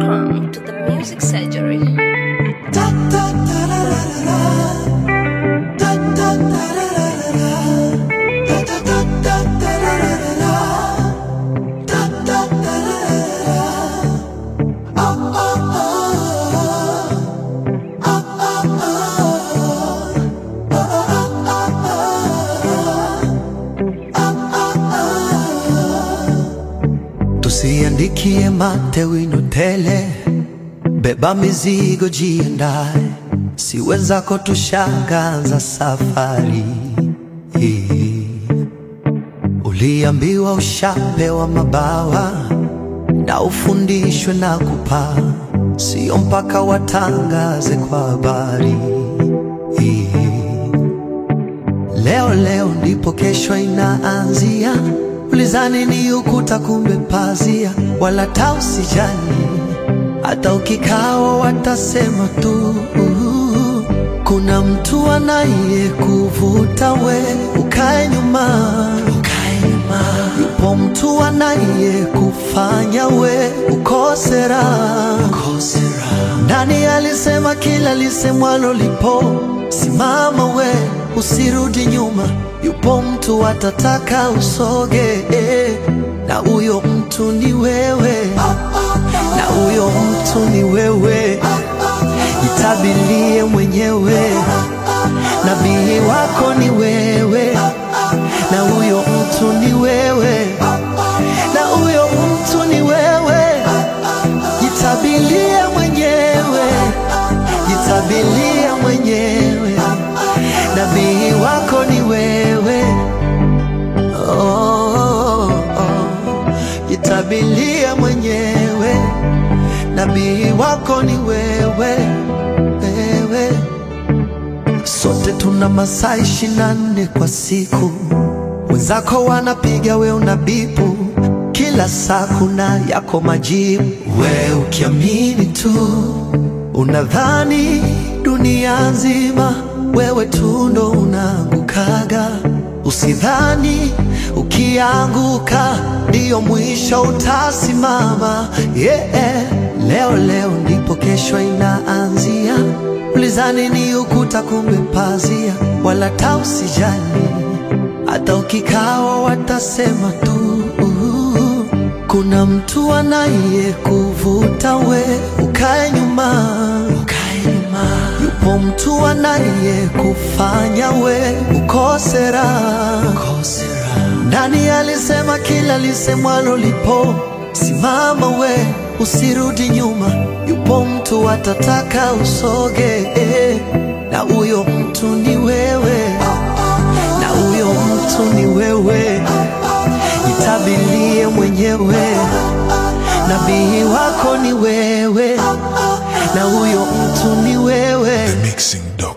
Welcome to the Music Surgery. Tusiandikie mate wino tele, beba mizigo jiandae, si wenzako tushangaza safari hii. Uliambiwa ushapewa mabawa na ufundishwe na kupaa, sio mpaka watangaze kwa habari hii. Leo leo ndipo kesho inaanzia. Ulizani ni ukuta, kumbe pazia. Wala ta usijali, hata ukikao watasema tu. Kuna mtu anaye kuvuta we ukae nyuma, ukae nyuma. Yupo mtu anaye kufanya we ukose raha, ukose raha. Nani alisema kila lisemwalo lipo? Simama we, usirudi nyuma. Yupo mtu atataka usoge, eh, na huyo mtu ni wewe, na huyo mtu ni wewe. Jitabilie mwenyewe, nabii wako ni wewe, na huyo mtu ni wewe, na huyo mtu ni wewe. Jitabilie mwenyewe, jitabilie mwenyewe, nabii wako ni wewe. Oh, oh. Jitabilie mwenyewe, nabii wako ni wewe, wewe. Sote tuna masaa ishirini na nne kwa siku, wenzako wanapiga, we unabipu. Kila saa kuna yako majibu, we ukiamini tu unadhani dunia nzima wewe tu ndo unaangukaga. Usidhani ukianguka ndiyo mwisho utasimama. Yeah. Leo leo ndipo kesho inaanzia. Ulizani ni ukuta, kumbe pazia. Wala ta usijali, hata ukikao watasema tu. Kuna mtu anaye kuvuta we ukae nyuma, ukae nyuma. Yupo mtu anaye kufanya we ukose raha, ukose raha. Nani alisema kila lisemwalo lipo? Simama we, usirudi nyuma. Yupo mtu atataka usoge, eh, na huyo mtu ni wewe, na huyo mtu ni wewe. Jitabilie mwenyewe, nabii wako ni wewe, na huyo mtu ni wewe. The Mixing Dog.